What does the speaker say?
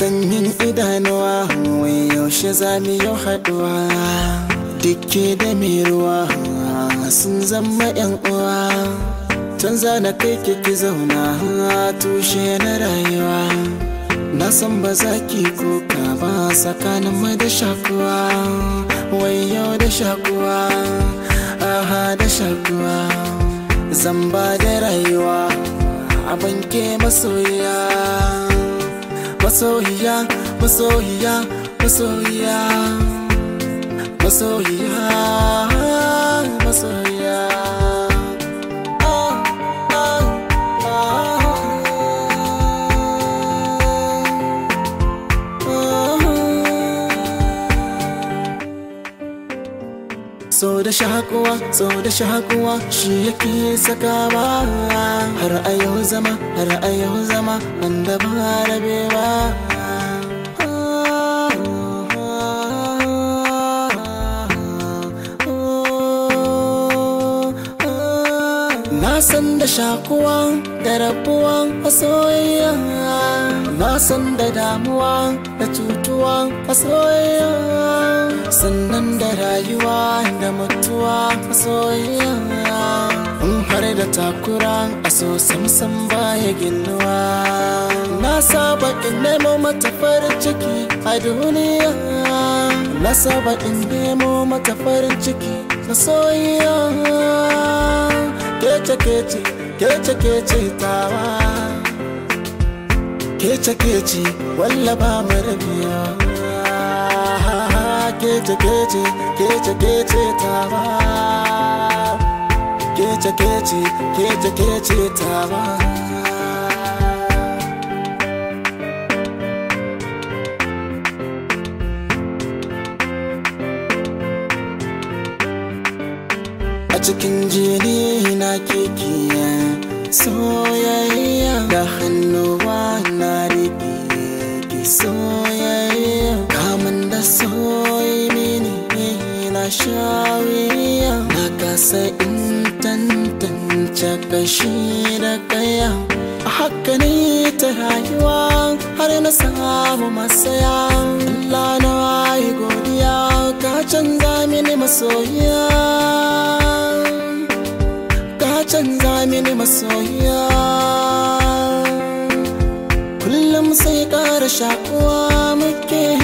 sanyin idanuwa wai yaushe za mu yi haɗuwa dukke da mai ruwa sun zama yan uwa canza na kai ki zauna tushe na rayuwa na san ba za ki kuka ba tsakanin mai da shakuwa wai yau da shakuwa aha da shakuwa zan ba da rayuwa a banke masoyiya masoyiya masoyiya masoyiya masoyiya masoyiya So da shakuwa, so da shakuwa shi yake sakawa har a yau zama, har a yau zama wanda ba rabewa. Na san da shakuwa da rabuwa a soyayya Na san da damuwa da cutuwa a soyayya Sannan da rayuwa da mutuwa a soyayya In har da takura a so samsam baya ginuwa Na saba in nemo mata farin ciki a duniya Na saba in nemo mata farin ciki na soyayya kece kece kece kece tawa kece kece walla ba marabiya kece kece kece kece tawa kece kece kece kece tawa a cikin jini na kekiya soyayya da hannuwa na rike ki soyayya kamun da soyi mini na shawiya na kasa in tantance kashi da kaya a haka ne ta rayuwa har na samu masaya Allah na yi godiya ka canza mini masoyiya canza mini masoyiya kullum sai ƙara shakuwa muke